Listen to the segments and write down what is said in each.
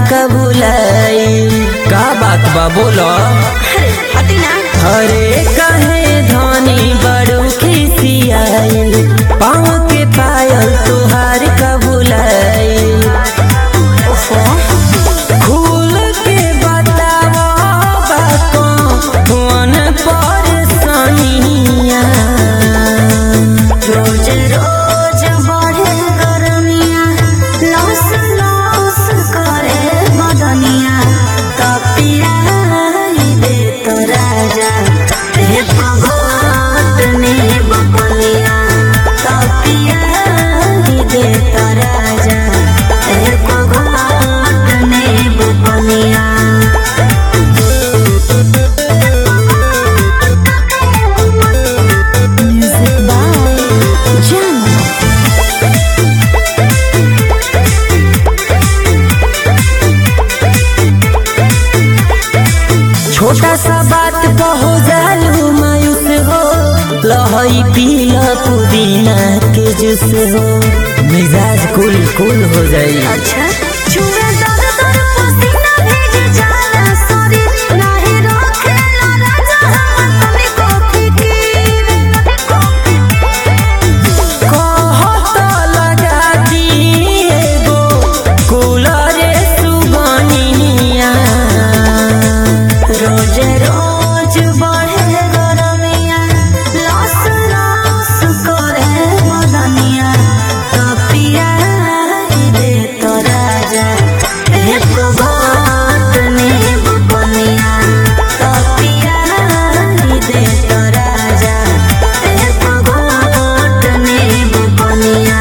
का भुलाई का बात बा बोलो अरे हटी ना अरे कहे धनी बड़ू खिसियाइल पाँव के पायल तुहार का भुलाई ओफो खुल के बताओ बातों कौन परेशानियाँ रोज रोज बढ़े गरमिया लौस लौस करे बदनिया तपिया दे तो राजा एक घोट ने बपनिया तपिया दे तो राजा एक घोट ने बपनिया Music by Jam. छोटा सा बात कहो जालू मायूस हो लहई पीला पुदीना के जूस हो मिजाज कुल कुल हो जाई अच्छा छुए दर दर पसीना भीज जाला सॉरी नाही रोकेला राजा हम तने को फिकीर कहत लगा दिएगो कूलरे सुगनिया रोज रोज बढ़े गरमिया लस लस करे मदनिया तपिया दे तो राजा एक घाट ने बपनिया तपिया दे तो राजा एक घाट ने बपनिया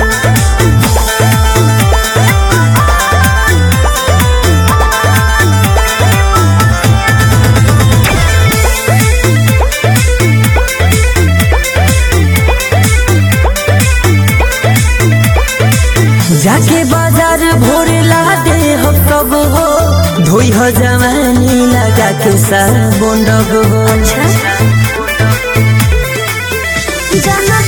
जाके बाजार भोर ला दे हो सब हो धोई हो जवानी लगा के साबुन डब हो अच्छा जाना